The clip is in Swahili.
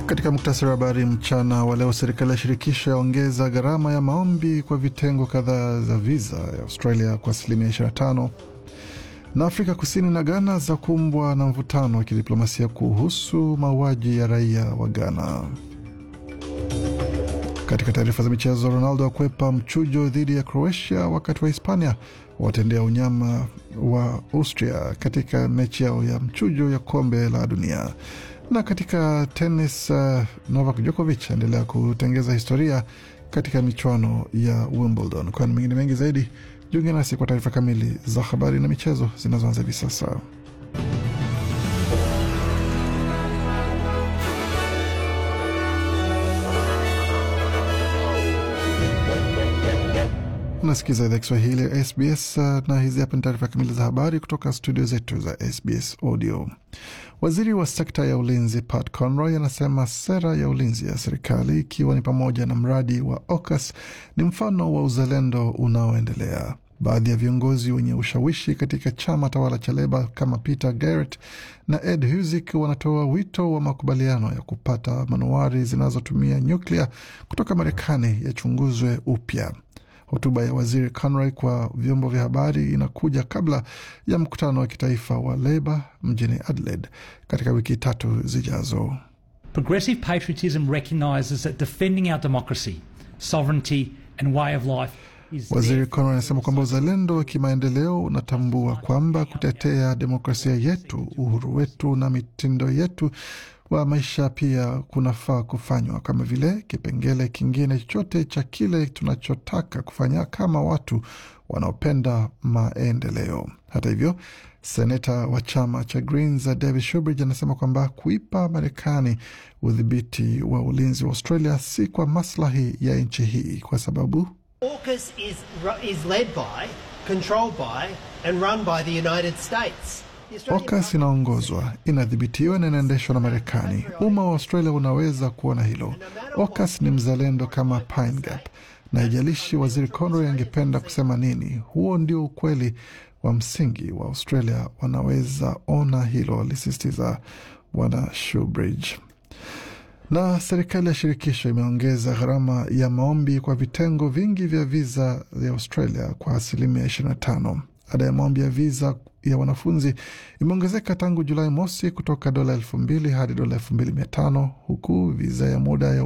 Katika muktasari wa habari mchana wa leo, serikali ya shirikisho yaongeza gharama ya maombi kwa vitengo kadhaa za viza ya Australia kwa asilimia 25, na Afrika Kusini na Ghana za kumbwa na mvutano wa kidiplomasia kuhusu mauaji ya raia wa Ghana. Katika taarifa za michezo, Ronaldo akwepa mchujo dhidi ya Croatia, wakati wa Hispania watendea unyama wa Austria katika mechi yao ya mchujo ya kombe la dunia. Na katika tenis, uh, Novak Djokovic aendelea kutengeza historia katika michuano ya Wimbledon. Kwani mengine mengi zaidi, jiunge nasi kwa taarifa kamili za habari na michezo zinazoanza hivi sasa. Unasikiza idhaa Kiswahili ya SBS na hizi hapa ni taarifa kamili za habari kutoka studio zetu za SBS Audio. Waziri wa sekta ya ulinzi Pat Conroy anasema sera ya ulinzi ya serikali ikiwa ni pamoja na mradi wa AUKUS ni mfano wa uzalendo unaoendelea. Baadhi ya viongozi wenye ushawishi katika chama tawala cha Leba kama Peter Garrett na Ed Husic wanatoa wito wa makubaliano ya kupata manowari zinazotumia nyuklia kutoka Marekani yachunguzwe upya. Hotuba ya waziri Conroy kwa vyombo vya habari inakuja kabla ya mkutano wa kitaifa wa Leba mjini Adelaide katika wiki tatu zijazo. Progressive patriotism recognises that defending our democracy, sovereignty and way of life is Waziri Conroy anasema kwamba uzalendo wa kimaendeleo unatambua kwamba kutetea demokrasia yetu, uhuru wetu na mitindo yetu wa maisha pia kunafaa kufanywa kama vile kipengele kingine chochote cha kile tunachotaka kufanya kama watu wanaopenda maendeleo. Hata hivyo, seneta wa chama cha Greens David Shubridge anasema kwamba kuipa Marekani udhibiti wa ulinzi wa Australia si kwa maslahi ya nchi hii kwa sababu AUKUS is, ru- is led by, controlled by, and run by the United States. The Australian AUKUS inaongozwa, inadhibitiwa na inaendeshwa na Marekani. Umma wa Australia unaweza kuona hilo. AUKUS ni mzalendo kama Pine Gap, na haijalishi waziri Conroy angependa kusema nini, huo ndio ukweli wa msingi wa Australia. Wanaweza ona hilo, alisisitiza Bwana Shubridge. Na serikali ya shirikisho imeongeza gharama ya maombi kwa vitengo vingi vya viza ya Australia kwa asilimia 25. Ada ya maombi ya viza ya wanafunzi imeongezeka tangu Julai mosi kutoka dola elfu mbili hadi dola elfu mbili mia tano huku viza ya muda ya